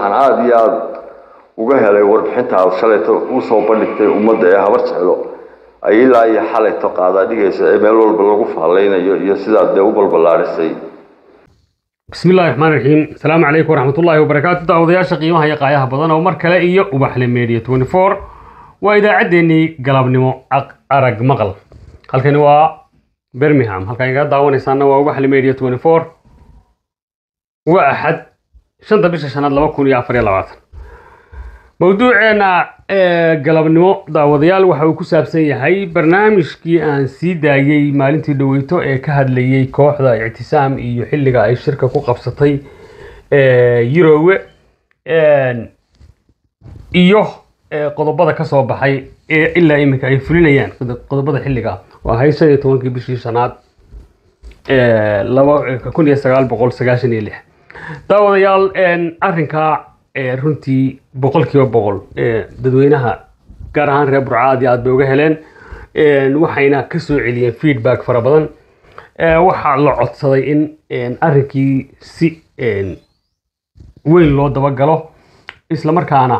waxaan aada iyo aada uga helay warbixinta aad shalayto usoo bandhigtay ummadda ee habar jeclo ay ilaa iyo xalayto qaadaa dhigaysa ee meel walba lagu faallaynayo iyo sidaad dee u balballaarisay بسم الله الرحمن الرحيم السلام عليكم ورحمة الله وبركاته دعوضياشا قيمها يا قايها بدن أو مركلة إيو وبحل ميديا 24 وإذا عدني قلب نمو أرق مقل هل كان هو برميهام هل كان قاعد دعواني سانا وبحل ميديا 24 وأحد شنطة بيش شناد لما كون يعفر يلا mowduuceena ee galabnimo daawadayaal waxa uu ku saabsan yahay barnaamijkii aan sii daayey maalintii dhaweyto ee ka hadlayey kooxda ictisaam iyo xilliga ay shirka ku qabsatay yurowe iyo qodobada ka soo baxay ee ilaa iminka ay fulinayaan qodobada xilliga oo ahayd shan iyo tobankii bishii shanaad laba kun iyo sagaal boqol sagaashan iyo lix daawadayaal arrinkaa runtii boqolkiiba boqol dadweynaha gaar ahaan reer burca aad iyo aad bay uga heleen waxayna ka soo celiyeen feedback fara badan waxaa la codsaday in arrinkii si weyn loo dabagalo islamarkaana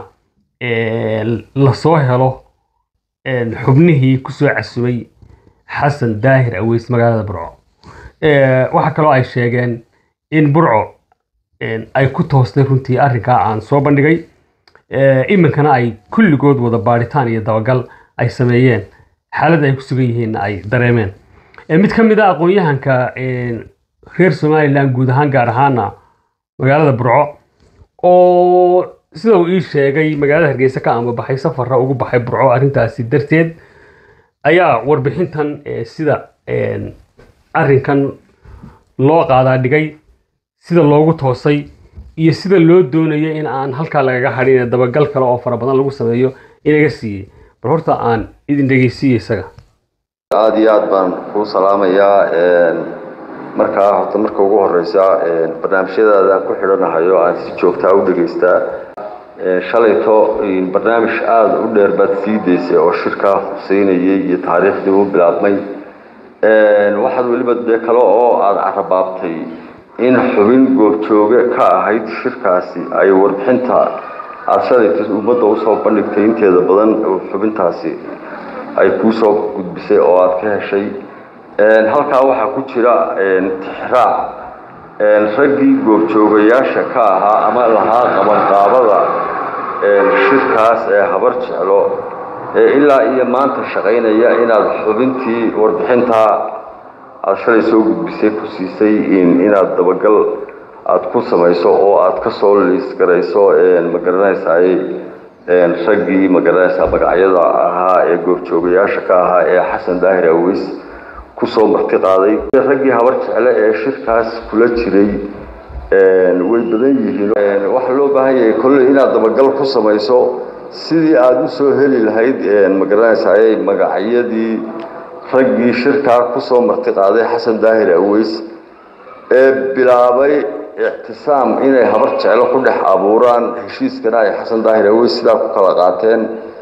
lasoo helo xubnihii kusoo casumay xasan daahir aweys magaalada burco waxaa kaloo ay sheegeen in burco ay ku toostay runtii arrinkaa aan soo bandhigay iminkana ay kulligood wada baadhitaan iyo dabagal ay sameeyeen xaaladda ay ku sugan yihiinna ay dareemeen mid ka mid a aqoon-yahanka reer somalilan guud ahaan gaar ahaana magaalada burco oo sida uu ii sheegay magaalada hargeysa ka amabaxay safarra ugu baxay burco arrintaasi darteed ayaa warbixintan sida arrinkan loo qaadaa dhigay sida loogu toosay iyo sida loo doonayo in aan halkaa lagaga hadhin ee dabagal kale oo fara badan lagu sameeyo inaga siiyey bal horta aan idin dhegeysiiyo isaga aada iyo aada baan kuu salaamayaa markaa horta marka ugu horeysa barnaamijyadaada ku xidhanahayo aan si joogtaa u dhegeystaa shalayto barnaamij aada u dheer baad sii daysay oo shirkaa huseynayay iyo taariikhdii u bilaabmay waxaad weliba dee kale oo aada carabaabtay in xubin goobjooge ka ahayd shirkaasi ay warbixinta aada shalayta ummadda usoo bandhigtay inteeda badan xubintaasi ay kuusoo gudbisay oo aada ka heshay halkaa waxaa ku jira tixraac raggii goobjoogayaasha ka ahaa ama lahaa qabanqaabada shirkaas ee habar jeclo ee ilaa iyo maanta shaqaynaya inaad xubintii warbixintaa aada shalay soo gudbisay ku siisay inaad dabagal aada ku samayso oo aada ka soo liisgarayso magaranaysaay raggii magaranaysaa magacyada ahaa ee goobjoogayaasha ka ahaa ee xasan daahir aweys kusoo marti qaaday raggii habar jecle ee shirkaas kula jiray way badan yihiin waxaa loo baahan yahay kolley inaad dabagal ku samayso sidii aada usoo heli lahayd magaranaysaay magacyadii raggii shirkaa kusoo marti qaaday xasan daahir aweys ee bilaabay ictisaam inay habar jeclo ku dhex abuuraan heshiiskana ay xasan daahir aweys sidaa ku kala qaateen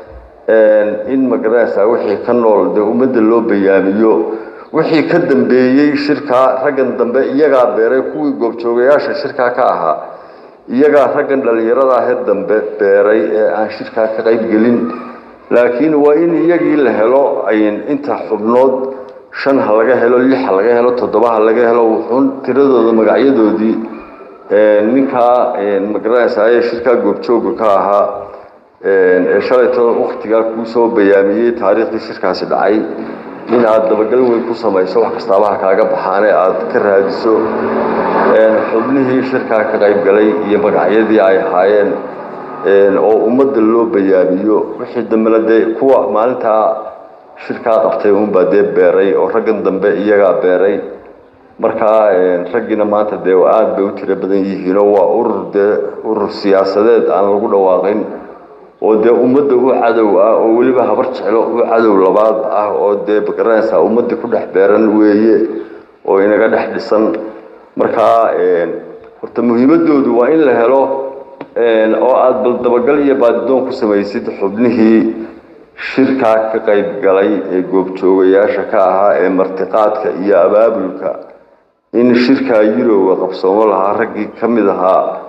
in magaranaysaa wixii ka nool dee ummadda loo bayaamiyo wixii ka dambeeyey shirkaa raggan dambe iyagaa beeray kuwii goobjoogayaasha shirkaa ka ahaa iyagaa raggan dhallinyarada ahee dambe beeray ee aan shirkaa ka qaybgelin laakiin waa in iyagii la helo inta xubnood shan ha laga helo lix ha laga helo toddoba ha laga helo wuxuun tiradooda magacyadoodii ninkaa magaranaysaay shirkaa goobjooga ka ahaa ee shalayto waktigaa kuusoo bayaamiyey taariikhdii shirkaasi dhacay in aada dabagal weyn ku samayso wax kastaabaha kaaga baxaane aada ka raadiso xubnihii shirkaa ka qaybgalay iyo magacyadii ay ahaayeen oo ummadda loo bayaamiyo wixii dambena dee kuwa maalintaa shirkaa qabtay unbaa dee beeray oo raggan dambe iyagaa beeray markaa raggiina maanta dee aada bay u tiro badan yihiinoo waa urur dee urur siyaasadeed aan lagu dhawaaqin oo dee ummadda u cadow ah oo weliba habar jeclo u cadow labaad ah oo dee magaranaysaa ummadda ku dhex beeran weeye oo inaga dhex dhisan markaa horta muhiimadoodu waa in la helo oo aada bal dabagal iyo baadidoon ku samaysid xubnihii shirkaa ka qayb galay ee goobjoogayaasha ka ahaa ee martiqaadka iyo abaabulka in shirkaa yurowa qabsoomo lahaa raggii ka mid ahaa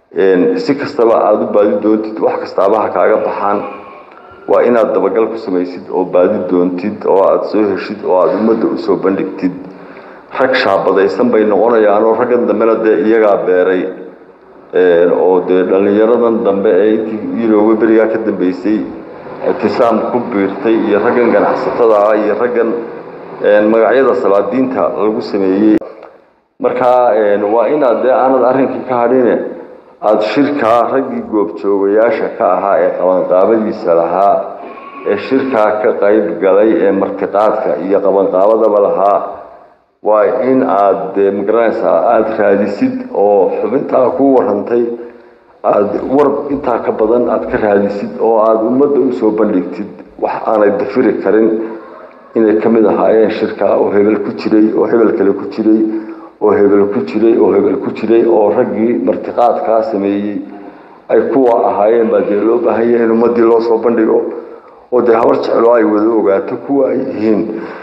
si kastaba aada u baadi doontid wax kastaaba ha kaaga baxaan waa inaad dabagal ku samaysid oo baadi doontid oo aada soo heshid oo aada ummadda usoo bandhigtid rag shaabadaysan bay noqonayaanoo raggan dambena dee iyagaa beeray oo dee dhallinyaradan dambe ee intii yurooba berigaa ka dambeysay ictisaam ku biirtay iyo raggan ganacsatada ah iyo raggan magacyada salaadiinta lagu sameeyey markaa waa inaad dee aanad arrinkii ka hadhine aada shirkaa raggii goobjoogayaasha ka ahaa ee qabanqaabadiisa lahaa ee shirkaa ka qayb galay ee martiqaadka iyo qabanqaabadaba lahaa waa in aada dee magaranaysaa aada raadisid oo xubintaa ku warantay aada war intaa ka badan aada ka raadisid oo aada ummadda usoo bandhigtid wax aanay dafiri karin inay ka mid ahaayeen shirkaa oo hebel ku jiray oo hebel kale ku jiray oo hebel ku jiray oo hebel ku jiray oo raggii martiqaadkaa sameeyey ay kuwa ahaayeen baa dee loo baahan yahay in ummaddii loo soo bandhigo oo dee habar jeclo ay wada ogaato kuwa ay yihiin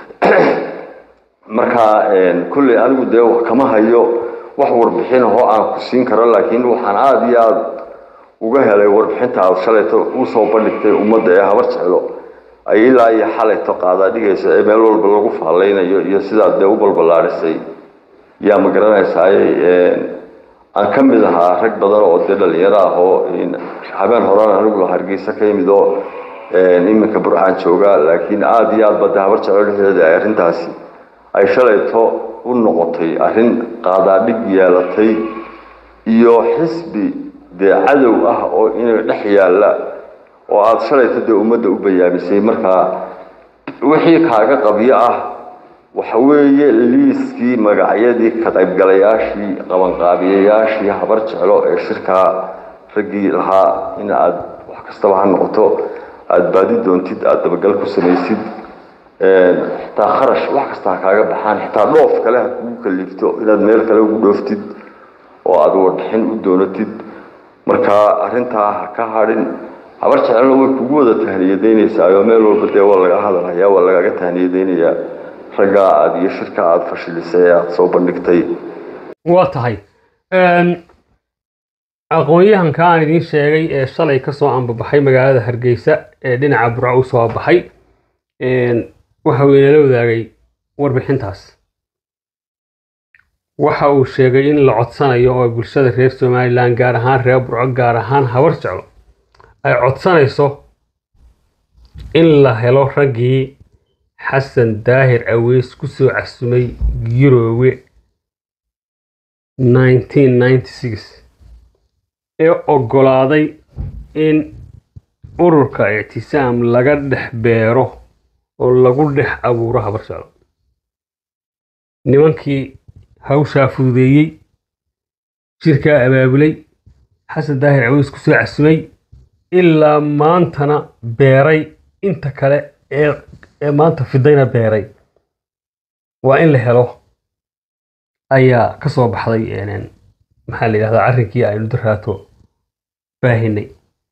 markaa kolley anigu dee kama hayo wax warbixin ahoo aan ku siin karo laakiin waxaan aada iyo aada uga helay warbixinta aada shalayto usoo bandhigtay ummadda ee habar jeclo ay ilaa iyo xalayto qaadaa dhigaysa ee meel walba lagu faallaynayo iyo sidaad dee u balballaadhisay yaa ma garanaysaaye aan ka mid ahaa rag badan oo dee dhalinyaro ah oo habeen horena anigu hargeysa ka yimid oo iminka burxaan joogaa laakiin aada iyo aad ba dee habar jeclo dhexdeeda ay arrintaasi ay shalayto u noqotay arrin qaadaadhig yeelatay iyo xisbi dee cadow ah oo inay dhex yaalla oo aada shalayto dee ummadda u bayaamisay markaa wixii kaaga qabyo ah waxa weeye liiskii magacyadii ka qaybgalayaashii qabanqaabiyayaashii habar jeclo ee shirkaa raggii lahaa in aada wax kastaba ha noqoto aada baadi doontid aada dabagal ku samaysid xitaa kharash wax kasta ha kaaga baxaan xitaa dhoof kale ha kugu kaliifto inaad meel kale ugu dhooftid oo aada warbixin u doonatid markaa arrintaa ha ka hadhin habar jecelna way kugu wada tahniyadaynaysaayoo meel walba dee waa laga hadalhayaa waa lagaaga tahniyadaynayaa raggaa aada iyo shirka aada fashilisay ee aada soo bandhigtay waa tahay aqoon-yahanka aan idiin sheegay ee shalay kasoo ambabaxay magaalada hargeysa ee dhinaca burco u soo baxay waxa uu inala wadaagay warbixintaas waxa uu sheegay in la codsanayo oo bulshada reer somalilan gaar ahaan reer burco gaar ahaan habar jeclo ay codsanayso in la helo raggii xasan daahir aweys ku soo casumay yuroowe ee oggolaaday in ururka ictisaam laga dhex beero oo lagu dhex abuuro habar jeclo nimankii hawshaa fududeeyey jirkaa abaabulay xasan daahir aweys ku soo casumay ilaa maantana beeray inta kale ee ee maanta fidayna beeray waa in la helo ayaa ka soo baxday maxaa la yidhahdaa arrinkii aynu daraato baahinay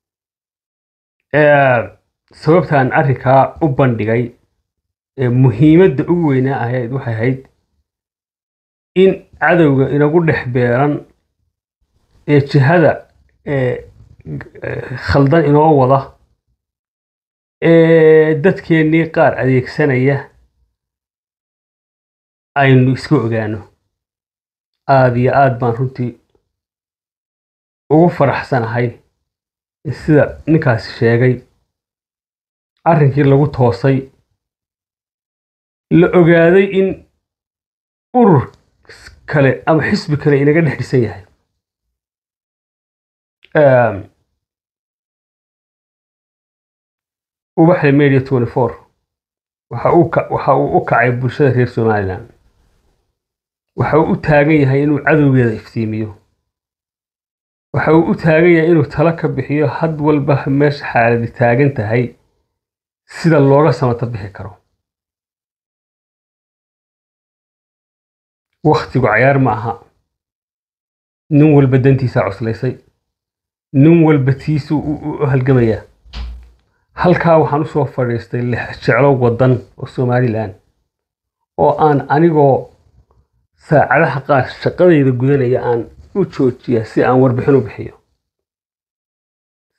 sababtaan arrinkaa u bandhigay muhiimadda ugu weynaa ahayd waxay ahayd in cadowga inagu dhex beeran ee jihada khaldan inoo wada ee dadkeennii qaar adeegsanaya aynu iska ogaano aada iyo aada baan runtii ugu faraxsanahay sida ninkaasi sheegay arrinkii lagu toosay la ogaaday in urur kale ama xisbi kale inaga dhex dhisan yahay ubaxda media twenty four waxa uu waxa uu u kacay bulshada reer somalilan waxa uu u taagan yahay inuu cadowgeeda iftiimiyo waxa uu u taagan yahay inuu talo ka bixiyo had walba meesha xaaladi taagan tahay sida looga samato bixi karo wakhtigu cayaar ma aha nin walba dantiisaa cuslaysay nin walba tiisuu u halgamayaa halkaa waxaan usoo fadhiistay jeclo waddan oo somalilan oo aan anigoo saacadaha qaar shaqadayda gudanaya aan u joojiya si aan warbixin u bixiyo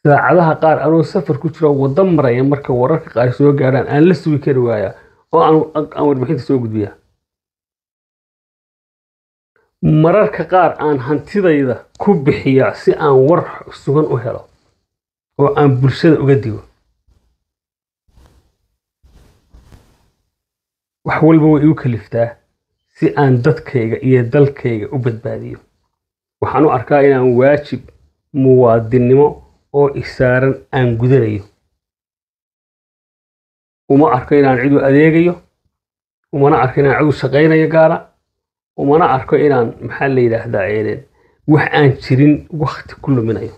saacadaha qaar anuu safar ku jiro waddo maraya marka wararka qaar soo gaadhaan aan la sugi kari waayaa oo aan aan warbixinta soo gudbiyaa mararka qaar aan hantidayda ku bixiyaa si aan war sugan u helo oo aan bulshada uga digo wax walba way igu kaliftaa si aan dadkayga iyo dalkayga u badbaadiyo waxaan u arkaa inaan waajib muwaadinnimo oo isaaran aan gudanayo uma arko inaan cid u adeegayo umana arko inaan cid u shaqaynayo gaara umana arko inaan maxaa la yidhaahdaa een, wax aan jirin wakti ku luminayo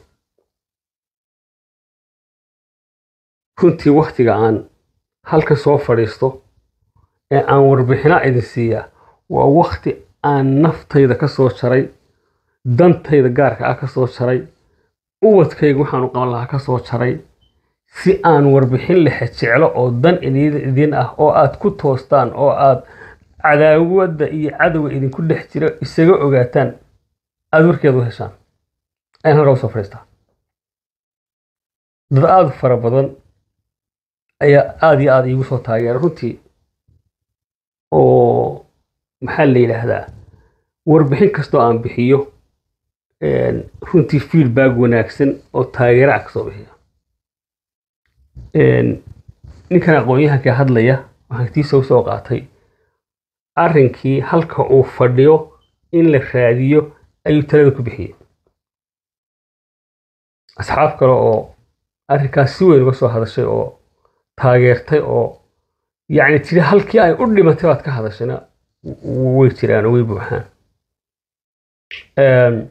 runtii waktiga aan halkan soo fadhiisto ee aan warbixino idin siiyaa waa wakti aan naftayda ka soo jaray dantayda gaarka ah ka soo jaray ubadkayga waxaan u qaban lahaa ka soo jaray si aan warbixin lexe jeclo oo dan idin idin ah oo aad ku toostaan oo aad cadaawadda iyo cadowga idinku dhex jira isaga ogaataan aada warkeeda u heshaan ayaan halkaa usoo fadhiistaa dad aada u fara badan ayaa aada iyo aada iigu soo taageera runtii oo maxaa la yidhaahdaa warbixin kastoo aan bixiyo een, runtii feedback wanaagsan oo taageero ah kasoo bixiya Een, ninkan aqoon-yahanka hadlaya waxaan tiisa usoo qaatay arrinkii halka uu fadhiyo in la raadiyo ayuu talada ku bixiyey asxaab kale oo arrinkaas si weyn uga soo hadashay oo taageertay oo yacni tiri halkii ay u dhimatay baad ka hadashayna w- way jiraan oo way buuxaan Een,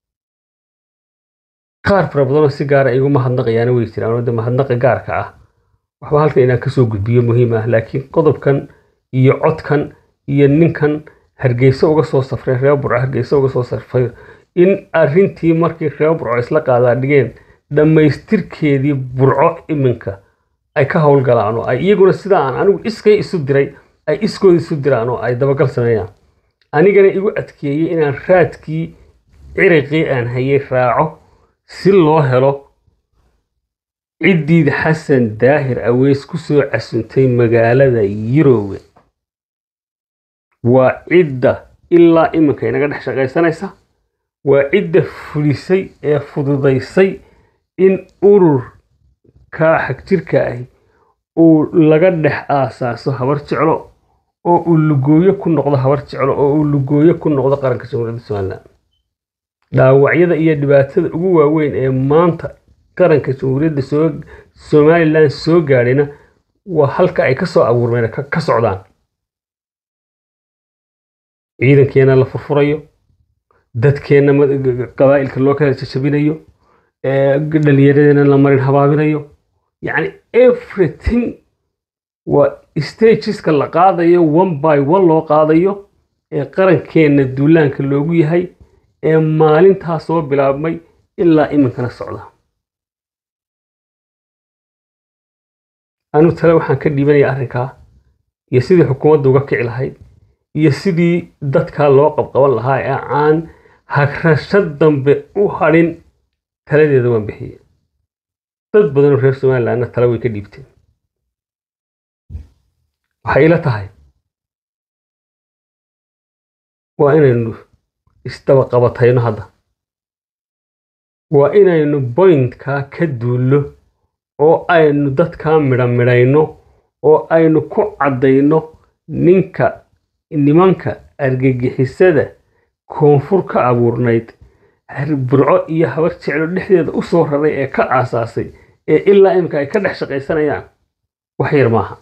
qaar fara badanoo si gaara igu mahadnaqayaana way jiraan oo de mahadnaqa gaarka ah waxba halkan inaan kasoo gudbiyo muhiim ah laakiin qodobkan iyo codkan iyo ninkan hargeysa uga soo safray reer burco hargeysa uga soo safray in arrintii markii reer burco isla qaadaa dhigeen dhammaystirkeedii burco iminka ay ka howlgalaan oo ay iyaguna sida aan anigu iskay isu diray ay iskooda isu diraan oo ay dabagal sameeyaan anigana igu adkeeyey inaan raadkii ciriqii aan hayay raaco si loo helo ciddii xasan daahir aweys ku soo casuntay magaalada yuroowe waa cidda ilaa iminka inaga dhex shaqaysanaysa waa cidda fulisay ee fududaysay in ururka xagjirka ahi uu laga dhex aasaaso habar jeclo oo uu lugooyo ku noqdo habar jeclo oo uu lugooyo ku noqdo qaranka jamhuuriyadda somalilan dhaawacyada iyo dhibaatada ugu waaweyn ee maanta qaranka jamhuuriyadda soo somalilan soo gaadhayna waa halka ay ka soo abuurmeen ka ka socdaan ciidankeena la furfurayo dadkeenna ma- g- g- qabaa'ilka loo kala jajabinayo ee dhallinyaradeenna la marin habaabinayo yacni everything waa stageska la qaadayo one by one loo qaadayo ee qarankeenna duulaanka loogu yahay ee maalintaa soo bilaabmay ilaa iminkana socda anigu tale waxaan ka dhiibanaya arrinkaa iyo sidii xukuumadda uga kici lahayd iyo sidii dadkaa loo qabqaban lahaa ee aan hagrasho dambe u hadhin taladeeda waan bixiyey dad badanoo reer somalilandna tale way ka dhiibteen waxay ila tahay waa inaynu isdaba qabatayno hadda waa inaynu boyntkaa ka duullo oo aynu dadkaa midha midhayno oo aynu ku caddayno ninka nimanka argagixisada koonfur ka abuurnayd har- burco iyo habar jeclo dhexdeeda u soo raray ee ka aasaasay ee ilaa imika ay ka dhex shaqaysanayaan wax yar maaha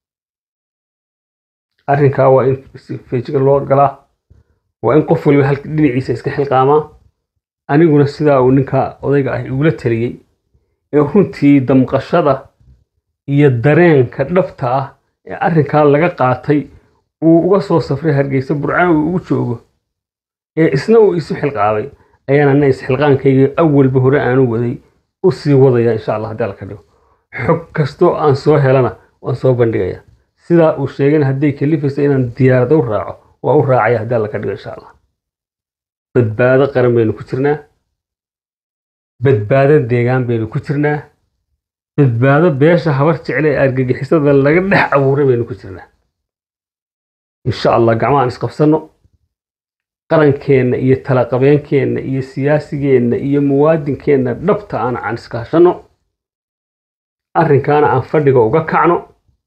arrinkaa waa in si feejigan loo galaa waa in qof waliba halka dhinaciisa iska xilqaamaa aniguna sidaa uu ninkaa odayga ah igula taliyey ee runtii damqashada iyo dareenka dhabta ah ee arrinkaa laga qaatay uu uga soo safray hargeysa burcaan uu ugu joogo ee isna uu isu xilqaabay ayaan ana isxilqaankayga awalba hore aanu waday u sii wadaya insha allah haddii alla ka dhigo xog kastoo aan soo helana waan soo bandhigaya sidaa uu sheegayna hadday kalifayso inaan diyaarada u raaco waa u raacaya haddii alla ka dhigo insha allah badbaado qaran baynu ku jirnaa badbaado deegaan baynu ku jirnaa badbaado beesha habar jecle ee argagixisada laga dhex abuuray baynu ku jirnaa insha allah gacmahaan isqabsanno qarankeenna iyo talaqabeenkeenna iyo siyaasigeenna iyo muwaadinkeenna dhabta aan aan iskaashanno arrinkaana aan fadhiga uga kacno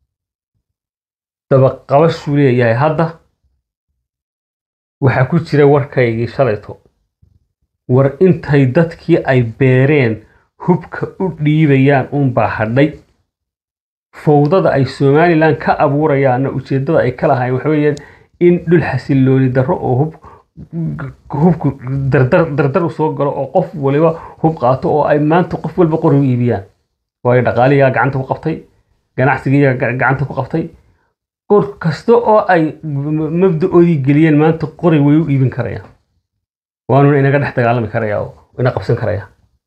dabaqabashuu leeyahay hadda waxaa ku jira warkaygii shalayto war intay dadkii ay beereen hubka u dhiibayaan unbaa hadhay fowdada ay somalilan ka abuurayaanna ujeeddada ay ka lahayn waxa weeyaan in dhul xasilooni darro oo hub hubku dardar dardar u soo galo oo qof waliba hub qaato oo ay maanta qof walba qori u iibiyaan waayo dhaqaaliyaa gacanta ku qabtay ganacsigiyaa gacanta ku qabtay qor kasta oo ay mabda-oodii geliyeen maanta qori way u iibin karayaan waanuna inaga dhex dagaalami karaya oo ina qabsan karaya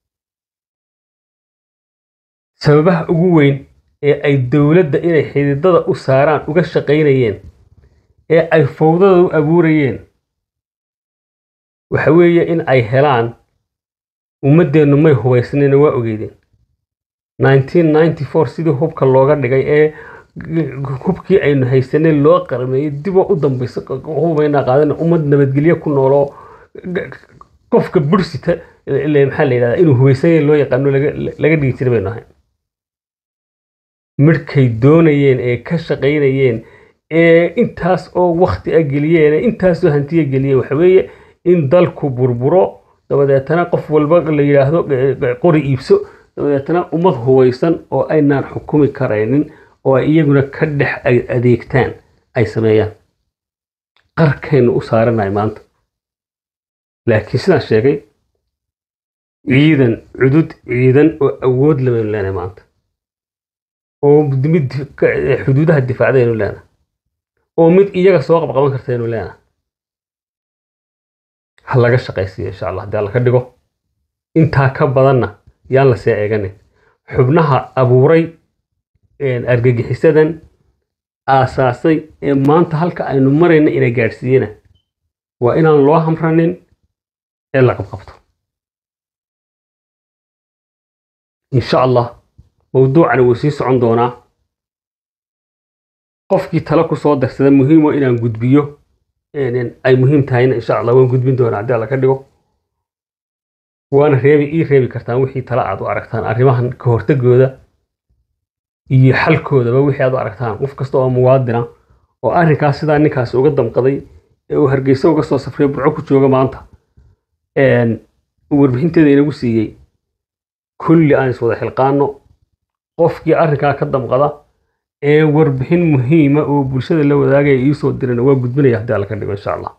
sababaha ugu weyn ee ay dowladda inay xididada u saaraan uga shaqaynayeen ee ay fowdada u abuurayeen waxa weeye in ay helaan ummaddeennu may hubaysnayna waa ogeydeen 1994 sidii hubka looga dhigay ee hubkii aynu haysanay loo qarmeeyey diboo u dambaysa hubaynaa qaadana ummad nabadgelyo ku nooloo qofka bursita maxaa la yidhahdaa inuu hubaysanya loo yaqaano laga dhigi jiray baynu ahayn midhkay doonayeen ee ka shaqaynayeen ee intaas oo wakti a geliyeen ee intaasoo hantiya geliyeen waxa weeye in dalku burburo dabadeetana qof walba la yidhaahdo qori iibso dabadeetana ummad hubaysan oo aynaan xukumi karaynin oo ay iyaguna ka dhex adeegtaan ay sameeyaan qarkaynu u saaranahay maanta laakiin sidaan sheegay ciidan cudud ciidan oo awood labaynu leenahay maanta oo mid xuduudaha difaacdaynu leenahay oo mid iyaga soo qabqaban kartaynu leenahay ha laga shaqaysiiyo insha allah haddii alla ka dhigo intaa ka badanna yaan la see eeganin xubnaha abuuray argagixisadan aasaasay ee maanta halka aynu marayna ina gaadhsiiyena waa inaan loo hamranin ee la qabqabto insha allah mawduucani wuu sii socon doonaa qofkii talo ku soo darsada muhiimo inaan gudbiyo ay muhiim tahayna insha allah waan gudbin doonaa haddii alla ka dhigo waana reebi ii reebi kartaan wixii tala aad u aragtaan arrimahan ka hortagooda iyo xalkoodaba wixii aad u aragtaan qof kasta oo muwaadina oo arrinkaas sidaa ninkaasi uga damqaday ee uu hargeysa uga soo safray burco ku jooga maanta warbixinteeda inagu siiyey kulli aan iswada xilqaano qofkii arrinkaa ka damqada ee warbixin muhiima oo bulshada la wadaagaya iisoo dirana waa gudbinaya haddii alla ka dhigo insha allah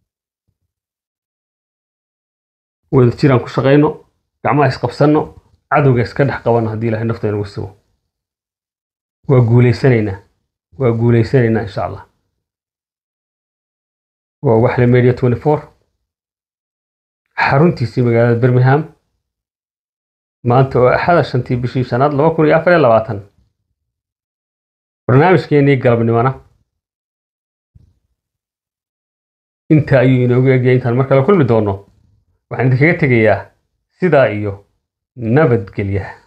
wada jiraan ku shaqayno gacmaha isqabsanno cadowga iska dhex qabanno haddii ilahay nafta inagu sugo waa guulaysanaynaa waa guulaysanaynaa insha allah waa waxle media 24 xaruntiisii magaalada birmingham maanta oo axada shantii bishii shanaad laba kun iyo afar iyo labaatan barnaamijkeenii galabnimona inta ayuu inoogu egyahay intaan mar kale kulmi doono waxaan idinkaga tegayaa sidaa iyo nabadgelyaha